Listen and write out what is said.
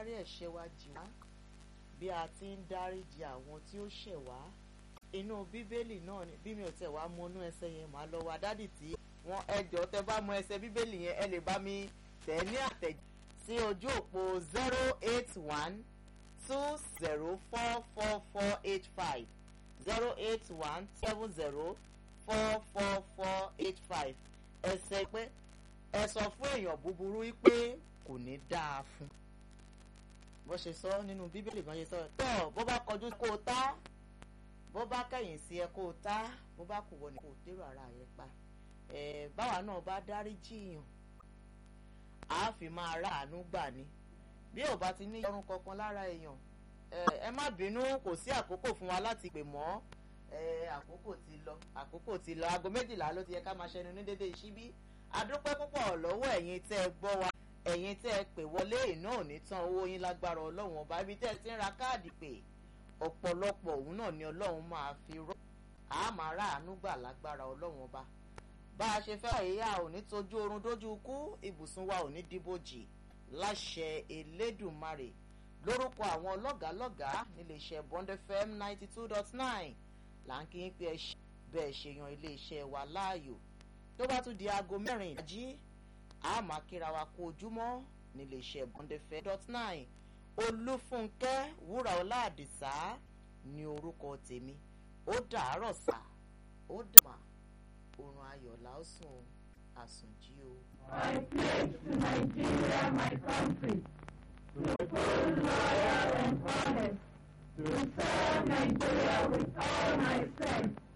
dárí ẹ̀ṣẹ̀ wa jì wá bí a ti ń dáríjì àwọn tí ó ṣẹ̀ wá inú bíbélì náà ni bí mi ò tẹ̀ wá mọnú ẹsẹ̀ yẹn màá lọ wá dádì tí wọ́n ẹjọ́ tẹ bá mọ ẹsẹ̀ bíbélì yẹn ẹ lè bá mi tẹ̀ ní àtẹ̀jẹ́ sí ojú òpó zero eight one two zero four four four eight five zero eight one seven zero four four four eight five ẹsẹ̀ pé ẹ sọ fún èèyàn búburú pé kò ní dáa fún bó ṣe sọ nínú bíbélì kan ṣe sọ tó bó bá kọjú kó o tá bó bá kẹ̀yìn sí ẹ kó o tá bó bá kù wọ ni kó o dérò ara rẹ pa ẹ báwa náà bá dárí jiyàn a fi máa rà àánú gbà ni bí ò bá ti ní ọrùn kankan lára èèyàn ẹ má bínú kò sí àkókò fún wa láti pè mọ́ àkókò ti lọ àkókò ti lọ aago méjìlá ló ti yẹ ká máa ṣẹnu ní dédé ìṣíbí adúpẹ́ púpọ̀ lọ́wọ́ ẹ̀yin tẹ́ ẹ gbọ́ wa ẹ̀yin tẹ́ ẹ pè wọlé iná ò ní tán owó yín lágbára ọlọ́run ọba ibi tẹ́ ẹ ti ń ra káàdì pé ọ̀pọ̀lọpọ̀ òun náà ni ọlọ́run máa fi rọ́ a máa rà àánú gbà lágbára ọlọ́run ọba bá a ṣe fẹ́ àyíyá ò ní tójú oorun dójú kú ibùsùn wa ò ní dìbòjì láṣẹ elédùnmarè lórúkọ àwọn lọ́gàálọ́gàá níléeṣẹ́ bond fm ninety two dot nine là ń kí yín pé ẹ ṣe bẹ́ẹ̀ ṣe yan iléeṣẹ́ wa láàyò tó bá tún di aago mẹ́rin ìdájí a máa kíra wa kú ojúmọ́ níléeṣẹ́ bond fm dot nine olúfúnkẹ́ wúràọlá àdìsá ní orúkọ tèmi ó dàárọ̀ sá ó dàmà oorun ayọ̀ làásùn àsùnjí o. I pledge to Nigeria, my country, to be loyal and honest, to serve Nigeria with all my strength,